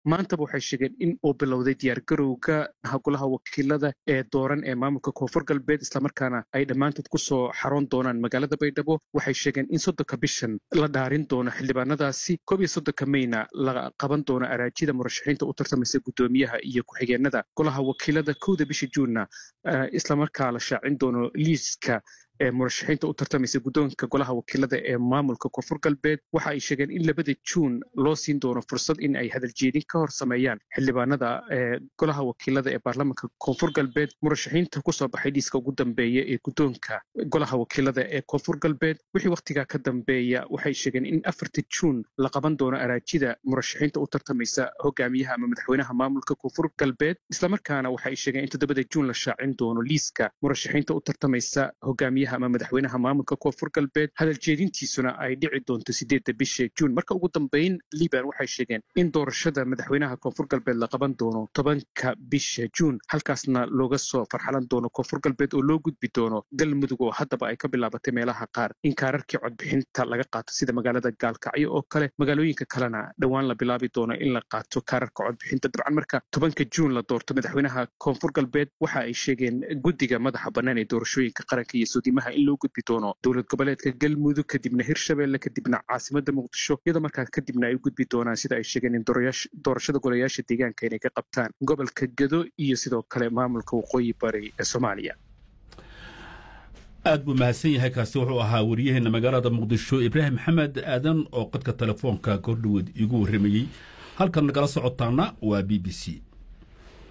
maantaba waxay sheegeen in uu bilowday diyaargarowga golaha wakiilada ee dooran ee maamulka koonfur galbeed islamarkaana ay dhammaantood kusoo xaroon doonaan magaalada baydhabo waxay sheegeen in soddonka bishan la dhaarin doono xildhibaanadaasi koob iyo soddonka mayna la qaban doono araajida murashaxiinta u tartamaysa guddoomiyaha iyo ku-xigeenada golaha wakiilada kowda bisha juunna islamarkaa la shaacin doono liiska ee murashaxiinta u tartamaysa guddoonka golaha wakiilada ee maamulka koonfur galbeed waxa ay sheegeen in labada juun loo siin doono fursad in ay hadaljeedin ka hor sameeyaan xildhibaanada ee golaha wakiilada ee baarlamaanka koonfur galbeed murashaxiinta kusoo baxay liiska ugu dambeeya ee guddoonka golaha wakiilada ee koonfur galbeed wixii wakhtigaa ka dambeeya waxay sheegeen in afarta juun la qaban doono araajida murashaxiinta u tartamaysa hogaamiyaha ama madaxweynaha maamulka koonfur galbeed islamarkaana waxay sheegeen in toddobada juun la shaacin doono liiska murashaxiinta u tartamaysa hogaamiyaha ama madaxweynaha maamulka koonfur galbeed hadal jeedintiisuna ay dhici doonto sideedda bisha juun marka ugu dambeyn liban waxay sheegeen in doorashada madaxweynaha koonfur galbeed la qaban doono tobanka bisha juun halkaasna looga soo farxalan doono koonfur galbeed oo loo gudbi doono galmudug oo haddaba ay ka bilaabatay meelaha qaar in kaararkii codbixinta laga qaato sida magaalada gaalkacyo oo kale magaalooyinka kalena dhowaan la bilaabi doono in la qaato kaararka codbixinta dabcan marka tobanka juun la doorto madaxweynaha koonfur galbeed waxa ay sheegeen guddiga madaxa bannaan ee doorashooyinka qaranka iyo suudimaha in loo gudbi doono dowlad goboleedka galmudug kadibna hirshabelle kadibna caasimada muqdisho iyadoo markaa kadibna ay u gudbi doonaan sida ay sheegeen in doorashada golayaasha deegaanka inay ka qabtaan gobolka gedo iyo sidoo kale maamulka waqooyi bari ee soomaaliya aad buu mahadsan yahay kaasi wuxuu ahaa waryaheena magaalada muqdisho ibraahim maxamed aadan oo qadka telefoonka kordhoweed iigu warramayey halkan nagala socotaana waa b b c